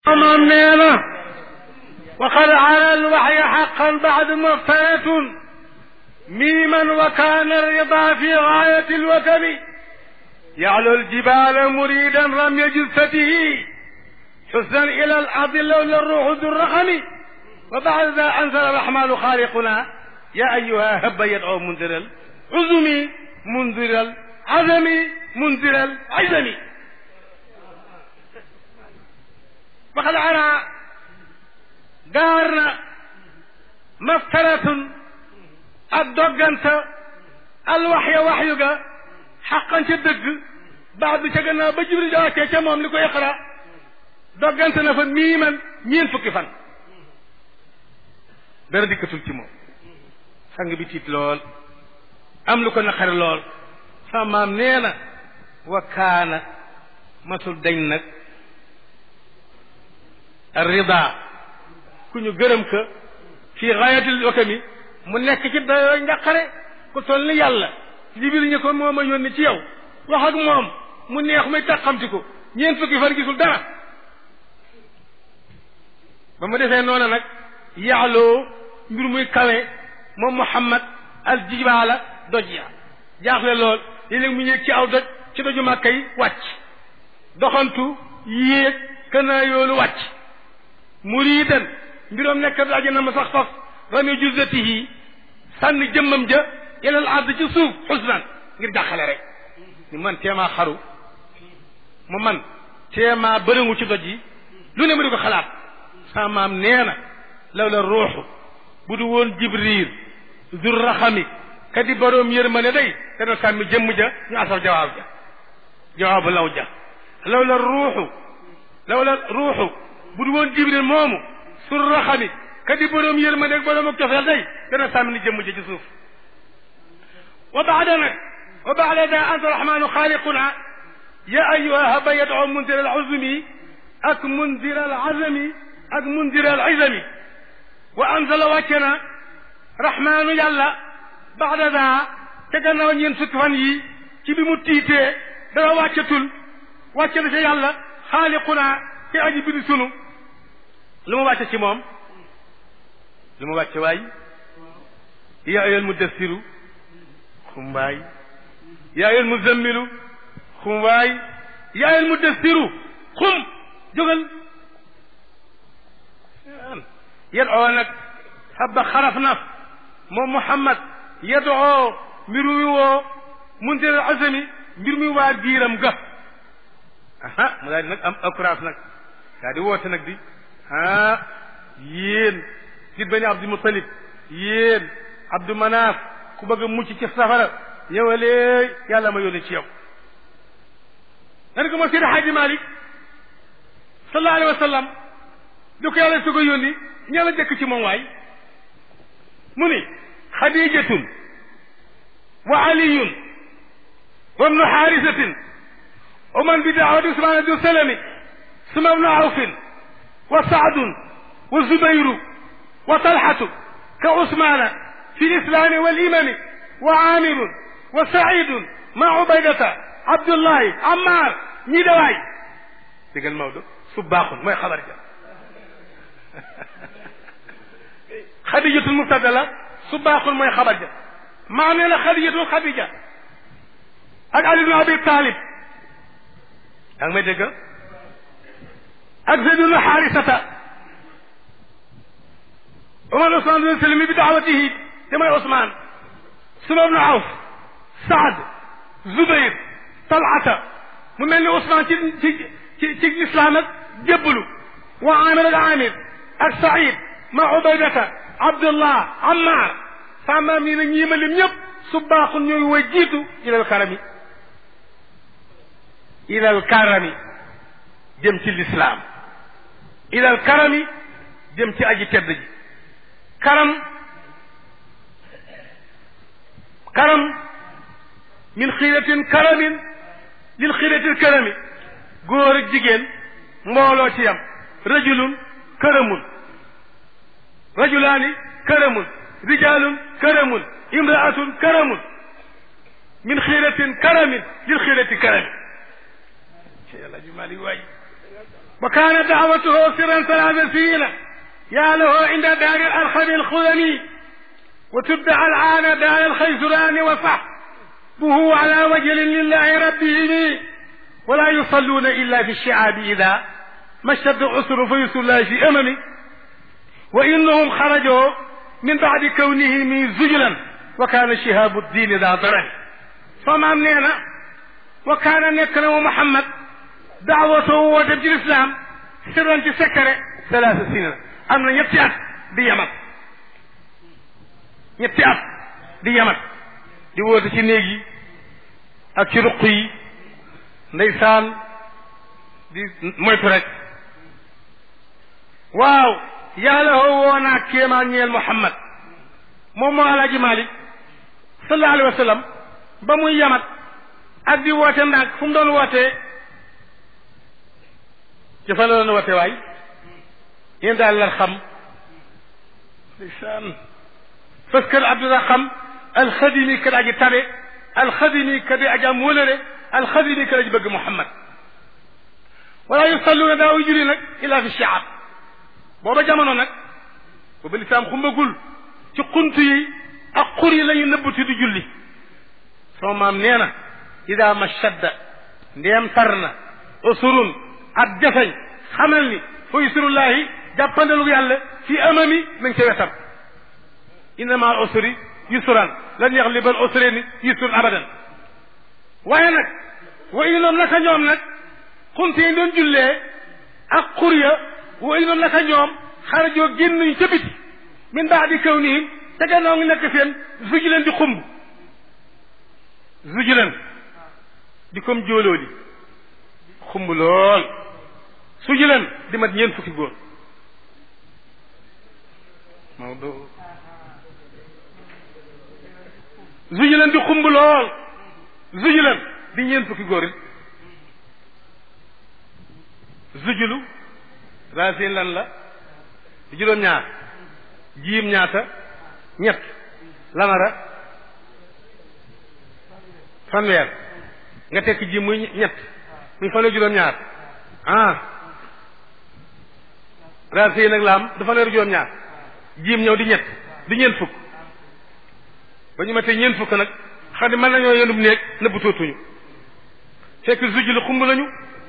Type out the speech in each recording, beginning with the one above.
moom nee na waqad ala alwaxyi xaqan bacdu maftanatun miiman wa kaana rida fi gaayati alwakami yaclu aljibala muridan ramya jilsatihi xusnan ila alardi lawla ruuxu du raxami wa bacda da anzala arrahmanu xaaliquna ya ayuha habba yadcu mundira alcuzumi mundira alazami mundira alazami waxad ara gaar na maftaratun ak dogganta alwaxya waxyu ga xaqan ca dëgg baax bi ca gannaaw ba jibril ja wàccee ca moom li ko iqra doggante na fa miiman ñeen fukki fan dara dikkatul ci moom sang bi tiit lool am lu ko naqari lool sama maam nee na wa kaana masul dañ nag rida ku ñu gërëm ka fii xaayatil wakami mu nekk ci dayoo njaqare ku toll ni yàlla jibril ñi ko moo ma yónni ci yow wax ak moom mu neex muy taxamti ko ñeent fukki fan gisul dara ba mu defee noonu nag yaaloo mbir muy kawe moom muhammad al jibaala doj ya jaaxle lool léeg-léeg mu yéeg ci aw doj ci doju màkka yi wàcc doxantu yéeg kanaa yoolu wàcc muridan mbiroom nekk daje na ma sax faf rami juzatihi sànni jëmmam ja ilal ard ci suuf xusnan ngir jàqale rek ni man teemaa xaru mu man teemaa bërëngu ci doj yi lu ne ma di ko xalaat sa maam nee na law la ruuxu bu du woon jibril dur raxami ka di boroom yërmane day dana sàmmi jëmm ja ñu asal jawaab ja jawaabu law ja law la ruuxu law la ruuxu bu du woon jibril moomu sur raxami ka di boroom yërmande ak boroom ak cofeel day dana sàmmi ni jëmm ja ci suuf wa baada nag wa baada da anta rahmanu xaaliquna ya ayuha haba yadoo mundir al azmi ak mundir al azami ak mundir al izami wa anzala wàcce na rahmaanu yàlla baada da te gannaaw ñeen fukki fan yi ci bi mu tiitee dara wàccatul wàcce na ca yàlla xaaliquna ci aji bi di sunu lu mu wàcce ci moom lu mu wàcce waay yaa ayyuhal mudassiru xumbaay yaa ayyuhal muzammilu xumbaay yaa ayyuhal mudassiru xum jógal yadoo nag habba xaraf na moom Muhammad yadoo mbir mi woo muntir azami mbir mi waa biiram ga aha mu daal di nag am accourage nag daa di woote nag di ah yéen sit bani Abdul Muttalib yéen Abdou Manaaf ku bëgg a mucc ci safara ñëwalee yàlla ma yónni ci yow nga ko ma Seydi Hadji Malick sallallahu alayhi wa sallam di ko yàlla su ko yónni ña la jëkk ci moom waay mu ni xadijatun wa aliyun wa ibnu xaarisatin wa man bi daawati usmaan du salami suma ibnu awfin wa saadun wa zubayru wa talxatu ka usmaana fi lislaami walimami wa aamirun wa saidun ma ubaydata abdullahi ammar ñii dawaay digal Maodo su baaxul mooy xabar ja xadijatul mubtada la su baaxul mooy xabar ja maa nee na xadijatul xadija ak ali ibn abi talib yaa ngi may dégg ak zayd ibn xaarisata umar usman bin salimi bi daawatihi te mooy usman suma ibn awf saad zubayr talata mu mel ni usman ci ci ci ci lislaam ak jébbalu wa amir ak amir ak saïd ma ubaydata abdullah ammar samaam yi na ñii ma lim ñëpp su baaxul ñooy way jiitu ilal karami ilal karami jëm ci lislaam ilal karami jëm ci aji tedd ji karam karam min xiiratin karamin lil xiiratil karami góor ak jigéen mbooloo ci yam rajulun këramun rajulaani këramun rijalun këramun imraatun këramun min xiiratin karamin lil xiirati karami ci yàlla ju mali waay وكان دعوته سرا ثلاث سنين يا له عند دار الأرخم الخذني وتدعى الآن دار الخيزران وصحبه على وجل لله ربهم ولا يصلون إلا في الشعاب إذا ما اشتد عسر فيسر الله في أممي وإنهم خرجوا من بعد كونهم زجلا وكان شهاب الدين ذا ضرر فما مننا وكان نكرم محمد دعوته وتبجي الإسلام سرا تسكر ثلاث سنين أمنا يبتعد دي يمت يبتعد دي يمت di woote ci néeg yi ak ci ruq yi ndeysaan di moytu rek waaw yàlla hoo woo naa kéemaan ñeel Muhammad moom moo alaaji Malik sallallahu alayhi wa sallam ba muy yamat ak di woote ndànk fu mu doon wootee ci fa la doon woote waay yéen daal la xam ndeysaan parce que Abduraham alxadimi ka aji tabe alxadimi ka di aji am wëlëre alxadimi ka aji bëgg Muhammad wala yusalluuna daaw julli nag illa fi shaab booba jamono nag booba lislaam xumbagul ci xunt yi ak xur yi la ñu nëbbatu di julli sama maam nee na ida ma shadda ndeem tar na usurun ak jafeñ xamal ni fa yusurullahi jàppandalu yàlla fi amami ma ngi ca wetam innama al usri yusran lan yaxliba al usrayni yusrun abadan waaye nag wa inoom naka ñoom nag xunt yi doon jullee ak xur ya wa inoom naka ñoom xarajoo génnuñu ca biti min baadi kawnihim te gannaaw ngi nekk seen zujulan di xumb zujulan di comme jóoloo di xumb lool sujulan di mat ñeent fukki góor Maodo zujulan di xumb lool zujulan di ñeent fukki góor it zujulu racine lan la di juróom ñaar jiim ñaata ñett lamara fanweer nga tekki jiim muy ñett muy fanweer juróom ñaar ah racine nag laam du fanweer juróom ñaar jiim ñëw di ñett di ñeent fukk ba ñu matee ñeent fukk nag xam ne mën nañoo yendub néeg nëbbu tuutuñu fekk zujulu xumb nañu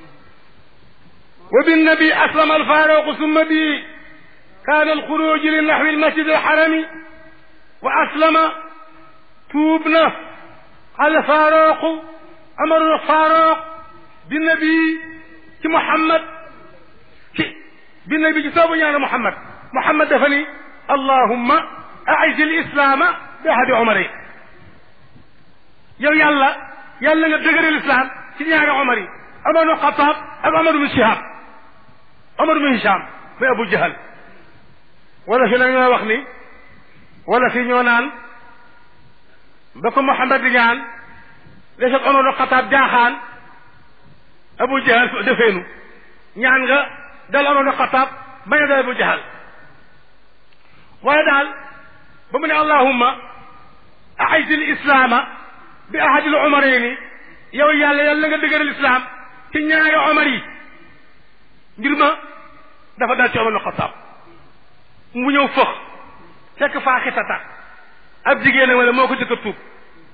wa binnabi aslama alfaaruqu summa bi kaana alxuruju li naxwi almasjid alxarami wa aslama tuub na alfaaruqu amarul faaruq binnabi ci Muhammad ci binnabi ci soobu ñaane Muhammad Muhammad dafa ni allahumma aiz alislaama bi ahadi omar yi yow yàlla yàlla nga dëgëral islam ci ñaari omar yi Omar ibn Xataab ak Omar ibn Shihab Omar ibn Hisham muy Abu Jahal wala fi nag ñoo wax ni wala fi ñoo naan ba ko Muhammad di ñaan deseg Omar ibn Xataab jaaxaan Abu Jahal defeenu ñaan nga dal Omar ibn Xataab bañ a dal Abu Jahal waaye daal ba mu ne allahumma aiz al islaama bi ahadi al umarayni yow yàlla yàlla nga dëgëral islam ci ñaari omar yi ngir ma dafa dal ci omar na xataab mu ñëw fëx fekk faa xitata ab jigéen wala moo ko jëkk a tuub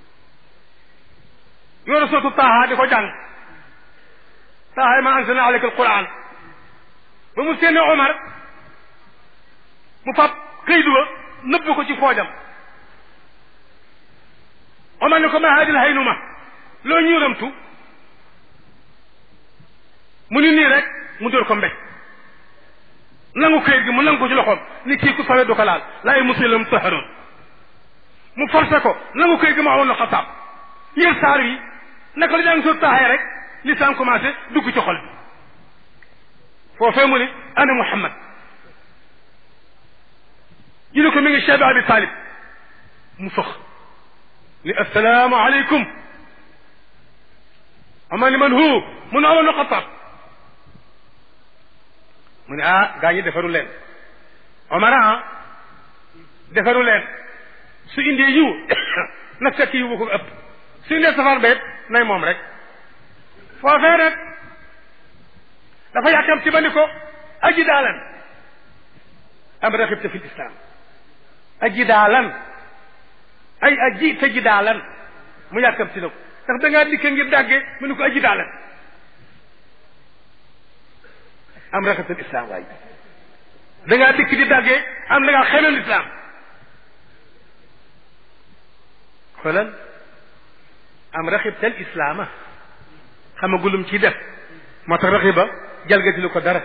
yoonu sootu taaha di ko jàng taaha ma anzalna alayka alquran ba mu seene omar mu fab këyit wa nëbb ko ci foojam omar ne ko ma hadil haynuma loo ñuuramtu mu ni nii rek mu dóor ko mbéj nangu këyit gi mu nangu ko ci loxoom ni kii ku sawe du ko laal laay muslim taharoon mu forcé ko nangu këyit gi mu amoon na xasaab yéen saar yi naka la jàng soo taaxee rek lisaan commencé dugg ci xol bi foofee mu ni ana Muhammad ñu ne ko mi ngi Cheikh Abi Talib mu fëx ni assalaamu aleykum ama ni man hu mu ne amoon na xataab mu ne ah gaa ñi defaru leen omar ah defaru leen su indee yiw na fekk yiw bu ko ëpp su indee safar beet nay moom rek foofee nag dafa yàkkam ci ba ni ko aji daalan am raxibta fi lislaam aji daalan ay aji te ji daalan mu yàkkam ci na ko ndax da ngaa dikke ngir dàgge mu ni ko aji daalan am raxibta lislaam waay da ngaa dikk di dàgge am da ngaa xemem lislaam xoolal am raxibta al islaama xamagulum ci def moo tax raxiba jalgati lu ko dara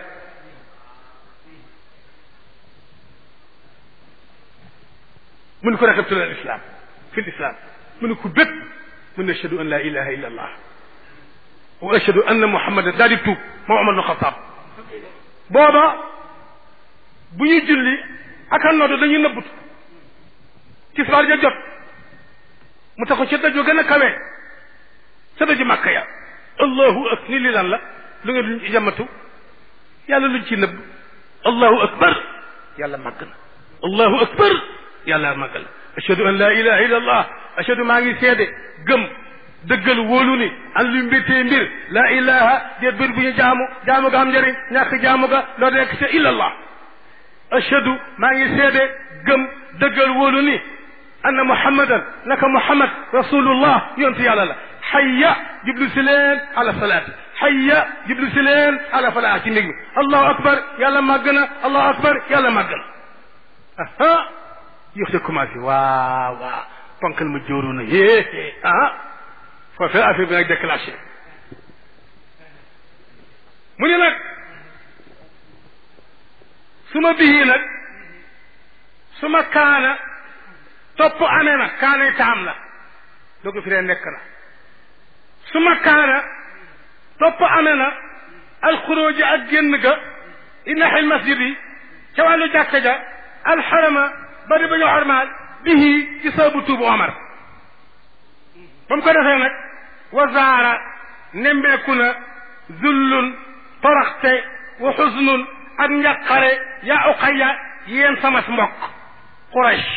mu ni ko raxibtu al islam fi l islam mu ni ko bépp mu ne ashhadu an la ilaha illa allah wa ashhadu anna muhammadan daal di tuub moom Omar ibn Xataab booba bu ñuy julli ak a nodd dañuy nëbbut tisbaar ja jot mu taxaw ca dajoo gën a kawe ca daju màkka ya allahu ak ni li lan la lu nga luñ jamatu yàlla luñ ci nëbb allahu akbar yàlla màgg na allahu akbar yàlla màgg na ashhadu an la ilaha illa allah ashhadu maa ngi seede gëm dëggal wóolu ni an luy mbéttee mbir la ilaha de bir bu ñu jaamu jaamu ga am njëriñ ñàkk jaamu ga loo nekk ca illa allah ashhadu maa ngi seede gëm dëggal wóolu ni anna muhammadan naka muhammad rasulullah yontu yàlla la xayya jublu si leen ala salaati xayya jublu si leen ala falaa ci mbég mi allahu akbar yàlla màgg na allahu akbar yàlla màgg na aha yox de commencé waaw waaw ponkal ma jóoru na yée ah foofee affaire bi nag déclenché mu ne nag su ma bihii nag su ma kaana topp amee na kaanay taam la doo ko firee nekk na su ma kaana topp amee na alxuróoji ak génn ga inaxil masjid yi ca wàllu jàkka ja alxarama bari ba ñu xarmaal bihi ci sababu tuubu Omar ba mu ko defee nag wazaara nembeeku na zullun toroxte wa xusnun ak njàqare yaa uqaya yéen sama mbokk Quraysh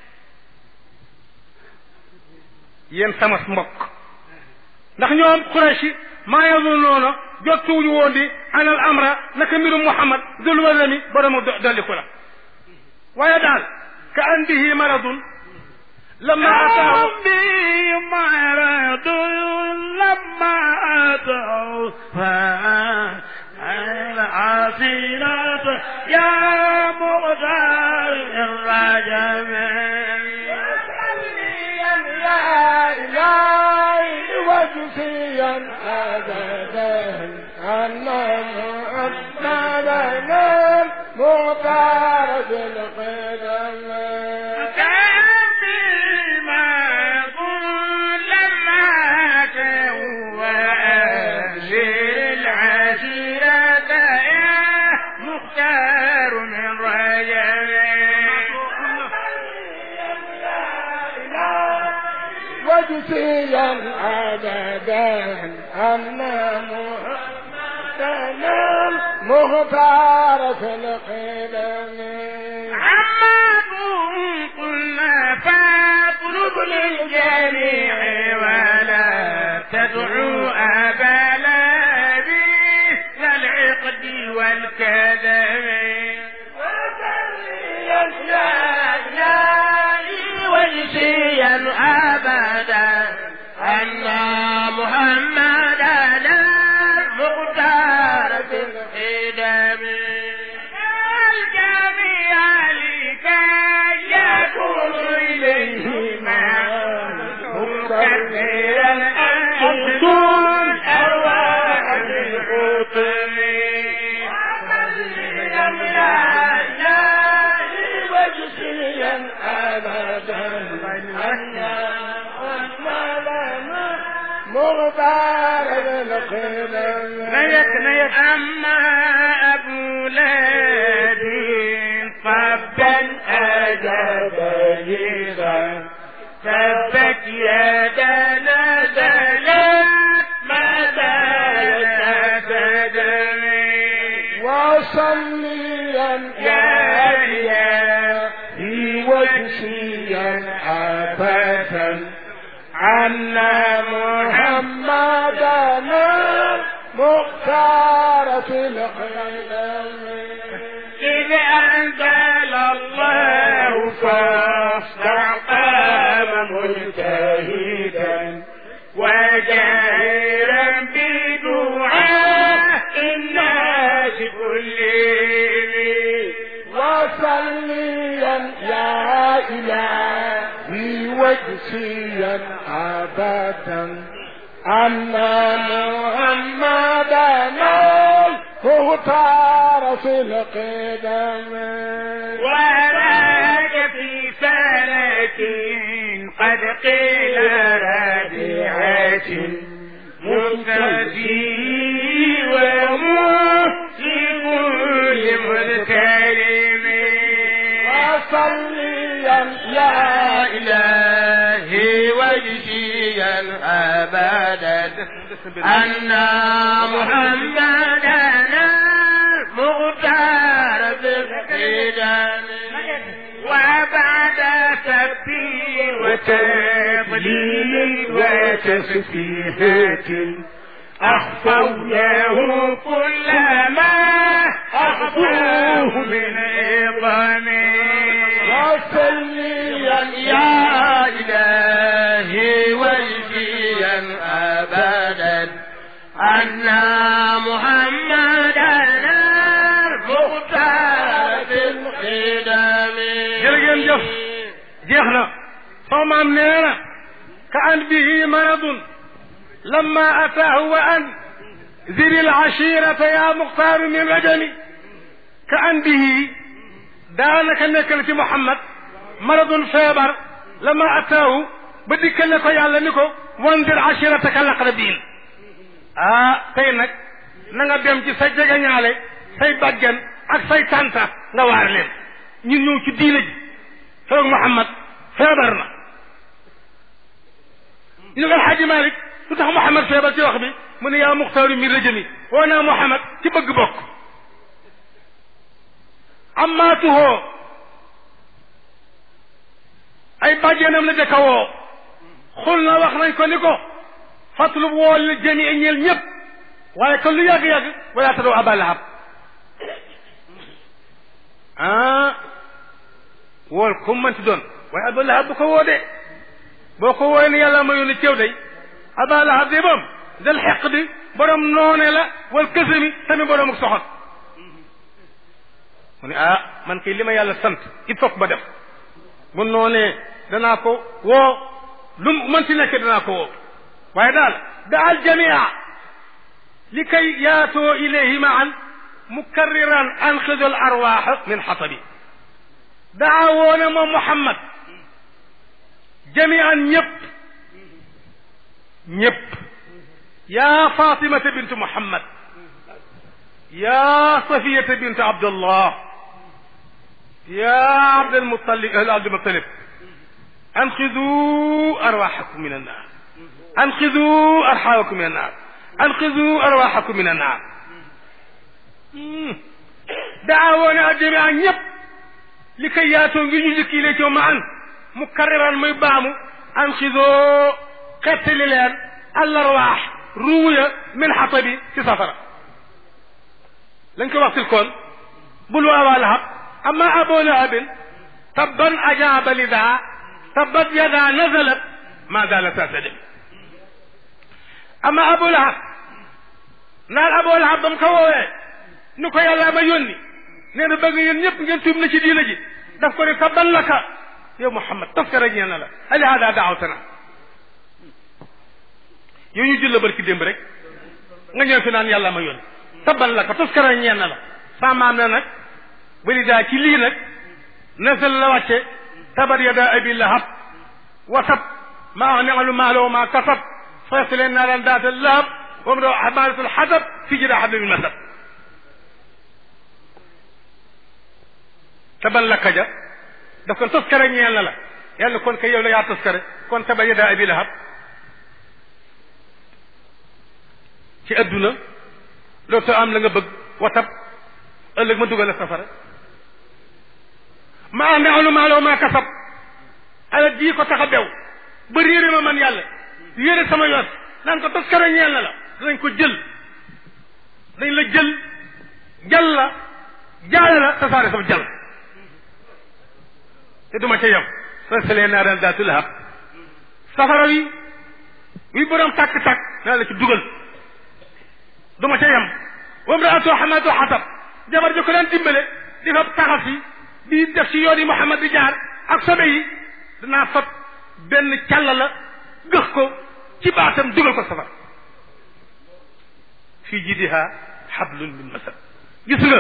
yéen sama mbokk ndax ñoom Quraysh maa yazun noona jottuwuñu woon di anal amra naka mbirum Muhammad dul wasami borom dolliku la waaye daal ka andihi maradun lama ataahu bi maradun lama ataahu العاصرة يا مغتار الرجم وصليا يا إلهي وجزيا أبدا أن محمدا المختار بالقدم كان بما يقول لما تهوى أجر العشيرة يا مختار من رجب وجزيا أبدا أن محمدا المختار في القدم عماد قلنا فاطلب للجميع ولا تدعو أبا لابي للعقد والكذب وصليا يا إلهي وجزيا أبدا أن محمدا المختار في القدم الجميع لكي يكون إليهما مكبرا أنتم أرواح الحطم وجزيا أبدا أن محمدا مغفر بالقدم نيك نيك أما أبو لهب طبا أجاب جيدا تبت يدا نزلت مدى تدمي وصليا يا يا إلهي وجزيا أبدا أن محمدا مختار في القدم إذ أنزل الله فاستقام مجتهدا وجاهرا بدعاء الناس كلهم وصليا يا إلهي وجسيا أبدا أن محمدنا المختار في القدم وراك في فلك قد قيل رادعة مستجي ومسلم لمذكرم وصليا يا إلهي وجزيا أبدا أن محمدنا المختار بالقدم وبعد سبي وتضليل وتسفيهات أخفوناه كل ما أخفوه من عظم وصليا يا إلهي وجزيا أبدا أن محمدنا المختار بالقدم jërëngeen jëf jeex na soo maam nee na ka an bihi maradun lamma ataahu wa an ziri alashirata ya muxtaaru min rajami ka an bihi daanaka nekk na ci Muhammad maradun feebar lamma ataahu ba dikkal ne ko yàlla ni ko wandir ashirataka laqrabin ah tey nag na nga dem ci sa jegeñaale say bàjjan ak say tànta nga waar leen ñun ñëw ci diina ji feeg Muhammad feebar na ñu nga Alxaaji Malik lu tax Muhammad feebar ci wax bi mu ne yaa muxtaaru mi rëjëmi woo naa Muhammad ci bëgg bokk ammaatuhoo ay bàjjenam la jëkka woo xul na wax nañ ko ni ko fatlub woo li jëmi e ñeel ñëpp waaye kon lu yàgg-yàgg wala tadoo aba lahab ah wool ku mënti doon waaye aba lahab bu ko woo de boo ko wooye ne yàlla ma yónni ceew day aba lahab de moom dal xeq di borom noone la wal kësami tamit borom ak soxot mu ne ah man kay li ma yàlla sant il faut que ma def bu noonee danaa ko woo lu mën ci nekk danaa ko woo waaye daal daal jamia li kay yaatoo ilayhi maan mukarriran anxidu al arwaax min xatabi daa woone moom Muhammad jamian ñëpp ñëpp yaa Fatimata bintu Muhammad yaa Safiyata bintu Abdullah yaa Abdulmutalib Abdulmutalib anxidu arwaaxakum min annaar anxidu arxaawakum min annaar anxidu arwaaxakum min annaar daa woone a jamian ñëpp li koy yaatoo ngir ñu jëkki lee ci ma an mu karriran muy baamu an xisoo xettali leen allarwaax ruuya min xatabi ci safara lañ ko wax tilkoon bul wa aba lahab amma abo lahabin tabban ajaaba lida tabbat yada nazalat ma zala tasadem amma abo lahab naan abo lahab ba mu ko woowee ni ko yàlla ma yónni nee na bëgg yéen ñëpp ngeen tuub na ci diina ji daf ko ne tabban laka yow Muhammad taskara ñeel na la ali hada daawtana yow ñu jël la barki démb rek nga ñëw fi naan yàlla ma yónni tabban laka taskara ñeel na la sa maam ne nag bali daa ci lii nag nasal la wàcce tabat yada abi lahab wa tab maa nexalu maaloo maa kasab sayasleen naaran daata lahab wa mu doo xamaalatul xasab fi jida xabli min masab tabal la kaja daf kon toskare ñeel na la yàlla kon kay yow la yaa toskare kon tabal yada abi lahab ci adduna loolu soo am la nga bëgg watab ëllëg ma dugal la safara ma ame alu maaloo maa kasab ala jii ko tax a bew ba réere ma man yàlla yére sama yoon naan ko toskare ñeel na la danañ ko jël dañ la jël jàlla jaale la tasaare sama jàll te duma ca yem fasalee naaran daatu lahab safara wi wi borom tàkk-tàkk naa la ci dugal duma ca yem wam raatoo xamatu xatab jabar ji ko daan dimbale di fa taxas yi di def ci yoon yi Muhammad di jaar ak sobe yi danaa fab benn càll la gëx ko ci baatam dugal ko safara fii jidiha xablun min masad gis nga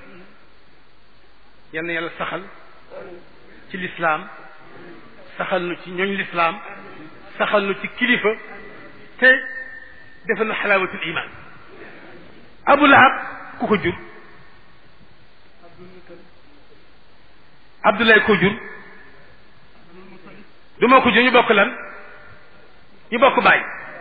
yal na yàlla saxal ci lislaam saxal nu ci ñooñ lislaam saxal nu ci kilifa te defal na xalaawatul iman abu lahab ku ko jur abdoulaye ko jur du moo ko jur ñu bokk lan ñu bokk baay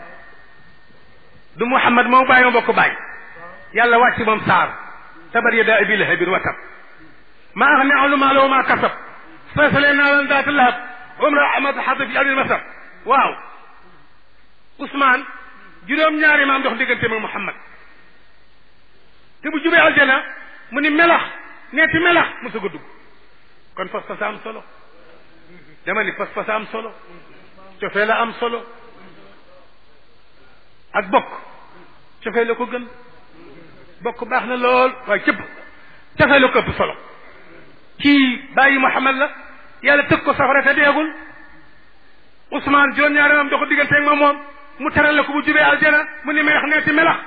du muhammad moom baay ma bokk baay yàlla wàcc moom saar tabar yadaa abi lahabin wa tab ma axne anhu maaluhu wa ma kasab sayasla naaran daata lahab wa imra'atuhu hammaalata fi al masad waaw Ousmane juróom-ñaari maam dox diggante mag Muhammad te bu jubee aljana mu ni melax neeti melax mu sog a dugg kon fas fas am solo dama ni fas fas am solo cofee la am solo ak bokk cofee la ko gën bokk baax na lool waaye cëpp cofee la ko ëpp solo kii bàyyi Muhammad la yàlla tëg ko safara te deegul Ousmane juróom-ñaari maam dox digganteeg moom moom mu teral la ko bu jubee aljana mu ni melax neeti melax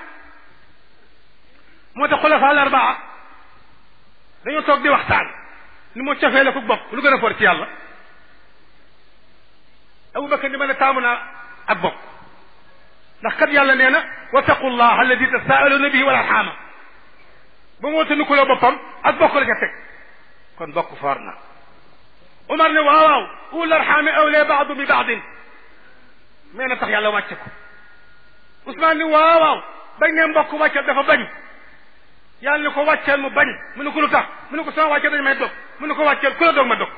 moo tax xulafa al arbaa dañoo toog di waxtaan ni moo cofee la ko bokk lu gën a for ci yàlla Abubakar ni ma ne taamu naa ak bokk ndax kat yàlla nee na wattaqullah alladi tasaaluna bihi wal arxaama ba mu wata nu kuloo boppam ak bokk la ca teg kon bokk foor na Umar ne waaw waaw ul arxaami awlee baadu bi baadin mais na tax yàlla wàcce ko Ousmane ni waaw waaw bañ ne mbokk wàccal dafa bañ yàlla ni ko wàcceel mu bañ mu ne ko lu tax mu ne ko sama wàcceel dañ may dog mu ne ko wàcceel ku la dog ma dog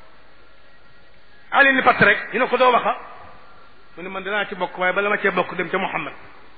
Ali ni patt rek ñu ne ko doo waxa mu ne man dinaa ci bokk waaye bala ma cee bokk dem ca Muhammad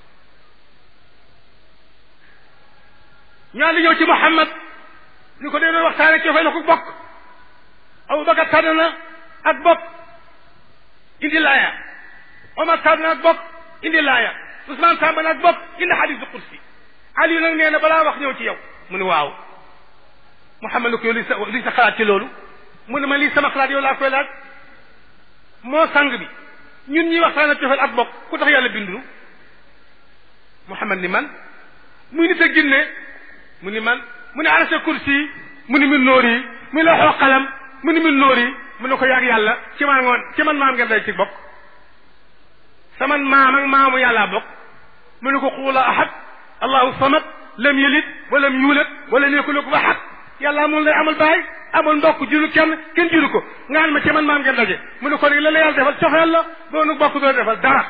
ñaan di ñëw ci Muhammad ni ko dee doon waxtaane cofee la ko bokk Abubakar tànn na ak bokk indi laaya Omar tànn na ak bokk indi laaya Ousmane tànn na ak bokk indi xadisu kursi Ali nag nee na balaa wax ñëw ci yow mu ne waaw Muhammad ni ko yow li sa li sa xalaat ci loolu mu ne ma lii sama xalaat yow laa koy laaj moo sang bi ñun ñi waxtaan cofeel ak bokk ku tax yàlla bindunu Muhammad ni man muy nit a ginne mu ni man mu ne arasa kursi mu ni min nóor yi mu la xoo xalam mu ni min nóor yi mu ne ko yàgg yàlla ci man ngoon ci man maam ngeen day ci bokk sama maam ak maamu yàllaa bokk mu ne ko xuula ahad allahu samad lam yalid walam yuulad walam yakun lahu ahad yàlla amul lay amul baay amul mbokk juru kenn kenn juru ko nga xam ma ci man maam ngeen daje mu ne ko nag la la yàlla defal cofeel la boo nu bokk doo defal dara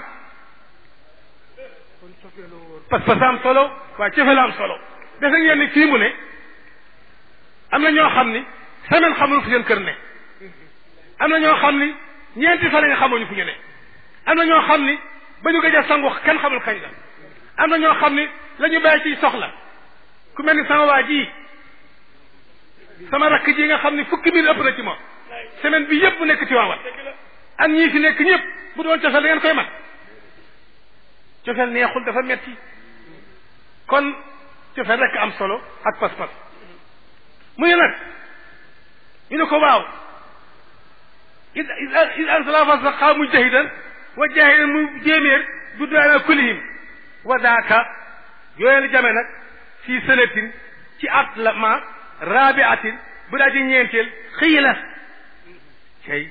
parce que am solo waaye cofeel am solo defe ngeen ni fii mu ne am na ñoo xam ni semaine xamul fu seen kër ne am na ñoo xam ni ñeenti fan nga xamuñu fu ñu ne am na ñoo xam ni ba ñu gëj a sangu kenn xamul kañ la am na ñoo xam ni la ñu bàyyi ciy soxla ku mel ni sama waa ji sama rakk ji nga xam ni fukki mille ëpp na ci moom semaine bi yëpp nekk ci waawal ak ñii fi nekk ñëpp bu doon cofeel da ngeen koy mat cofeel neexul dafa metti kon cofeel rekk am solo ak pas-pas mu ne nag ñu ne ko waaw id id ansala fasaqa mujtahidan wa jahidan mu jéeméer du daana kulihim wa daaka yooyee la jame nag fii sënatin ci at la ma rabiatin bu daa ji ñeenteel xëy la kay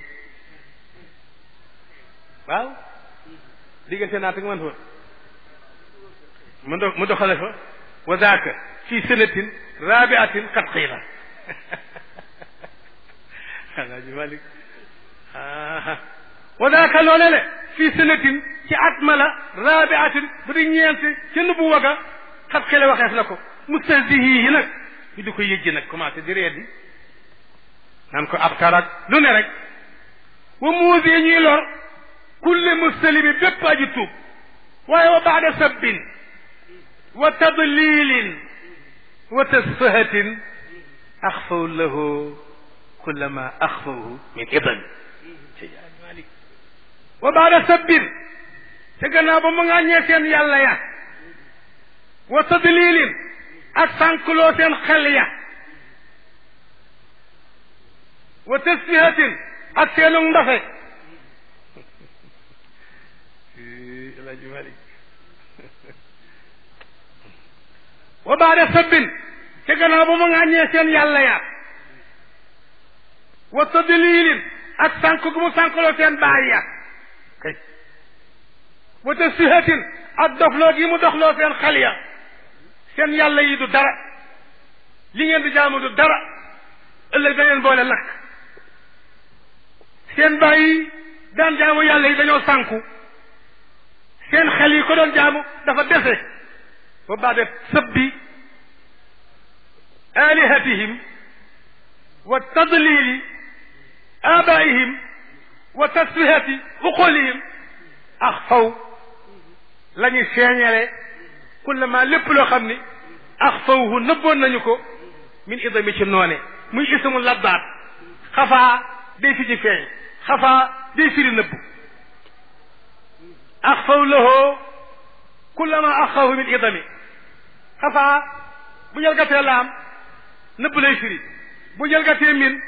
waaw diggante naa te nga mën fa mu do mu doxale fa wa daaka fii sënatin rabiatin xat xëy la alaaji malik wa daaka loole le fii sënatin ci at ma la rabiatin bu di ñeent ca nubu waga xat xëy la waxeef na ko mustahzihi nag ñu di ko yëjji nag commencé di reedi naan ko ab tarak lu ne rek wa muuse ñuy lor kulle muslimi bépp aji tuub waaye wa baada sabbin wa tadlilin wa tasfahatin axfaw lahu kullama axfawu min idan wa baada sabbin te gannaaw ba mu ŋàññee seen yàlla ya wa tadlilin ak sànkloo seen xel ya wa tasfihatin ak seenu ndafe Alaaji Malik wa baada sabbin te gannaaw ba mu ŋàññee seen yàlla ya wa tadlilin ak sànk gu mu sànkloo seen baay ya kay wa tasfihatin ak doxloo gi mu doxloo seen xel ya seen yàlla yi du dara li ngeen di jaamu du dara ëllëg da ngeen boole lakk seen baay yi daan jaamu yàlla yi dañoo sànku seen xel yi ko doon jaamu dafa dese wa baada sabbi alihatihim wa tadlili abaihim wa tasfihati uqulihim ax faw la ñu seeñale kullama lépp loo xam ni ax fawhu nëbboon nañu ko min idami ci noone muy ismu labbaat xafaa day fi ci feeñ xafaa day firi nëbb ax faw lahoo kullama ax fawhu min idami xafaa bu jalgatee laam nëbb lay firi bu jalgatee min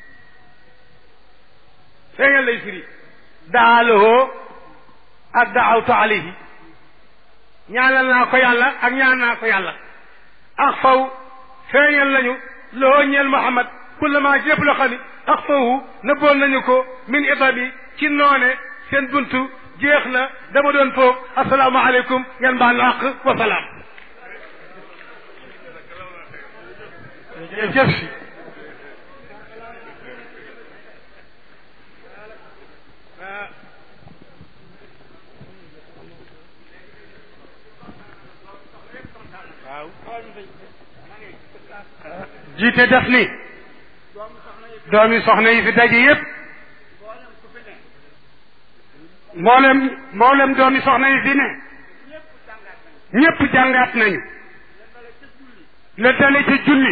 feeñal lay firi daa lahoo ak daawtu alayhi ñaanal naa ko yàlla ak ñaan naa ko yàlla ax faw feeñal nañu loo ñeel Muhammad kullama ci lépp loo xam ni ax fawhu nëbboon nañu ko min idabi ci noone seen buntu jeex na dama doon foog asalaamaaleykum ngeen baal na àq wa salaam jëf si jiite def ni doomi soxna yi fi daje yépp mboolem mboolem doomi soxna yi fi ne ñépp jàngaat nañu la dale ci julli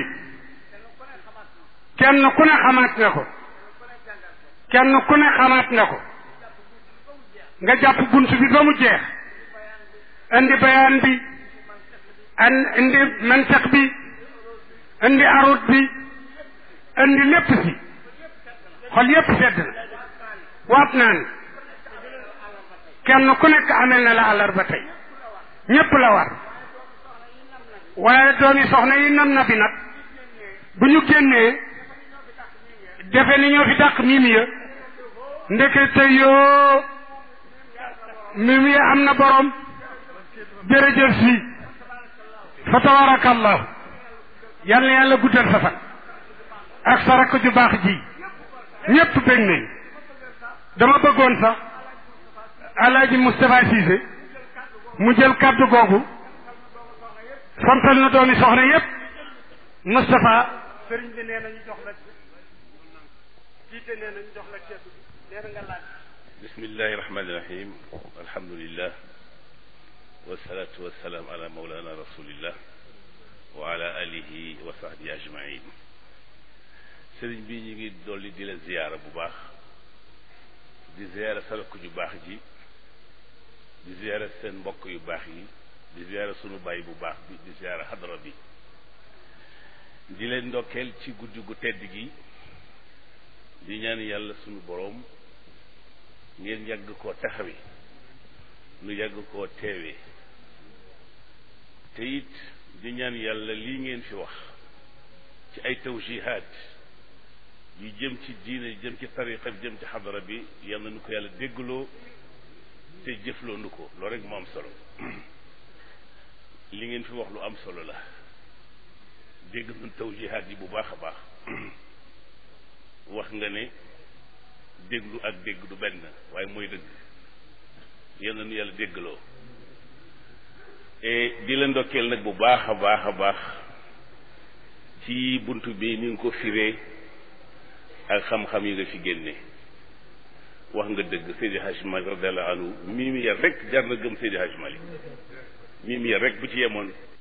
kenn ku ne xamaat nga ko kenn ku ne xamaat nga ko nga jàpp bunt bi ba mu jeex indi bayaan bi an indi mantax bi indi arut bi indi lépp si xol yépp sedd na waat naa ni kenn ku nekk amel na la àllarba tey ñépp la war waaye doomi soxna yi nam na bi nag bu ñu génnee defe ni ñoo fi dàq mimi ya ndekete yoo mimi ya am na borom jërëjëf si fa tabarakallahu yal na yàlla guddal sa fan ak sa rakk ju baax ji ñépp bëgg nañ dama bëggoon sax alaaji Moustapha Cissé mu jël kàddu googu santal na doomi soxna yépp Moustapha sëriñ bi nee nañu jox la jiite nee nañu jox la ceetu bi nee na nga laaj bismillahi rahmani rahim alhamdulillah wasalaatu wasalaam ala maulana rasulillah wa ala alihi wa sahbihi ajmain sëriñ bi ñu ngi dolli di la ziyaara bu baax di ziyaara sa rakk ju baax ji di ziyaara seen mbokk yu baax yi di ziyaara sunu baay bu baax bi di ziyaara xadara bi di leen ndokkeel ci guddi gu tedd gi di ñaan yàlla sunu boroom ngeen yàgg koo taxawe nu yàgg koo teewee te it di ñaan yàlla lii ngeen fi wax ci ay tawjihaat yu jëm ci diine jëm ci tariqa bi jëm ci xadara bi yal na nu ko yàlla déggloo te jëfloo nu ko loolu rek moo am solo li ngeen fi wax lu am solo la dégg nun tawjihaat yi bu baax a baax wax nga ne déglu ak dégg du benn waaye mooy dëgg yal na nu yàlla déggloo et di la ndokkeel nag bu baax a baax a baax ci bunt bi ni nga ko firee ak xam-xam yi nga fi génne wax nga dëgg Seydi Hadj Malick radiallahu anhu mii mi yar rek jar na gëm Seydi Hadj Malick mii mi yar rek bu ci yemoon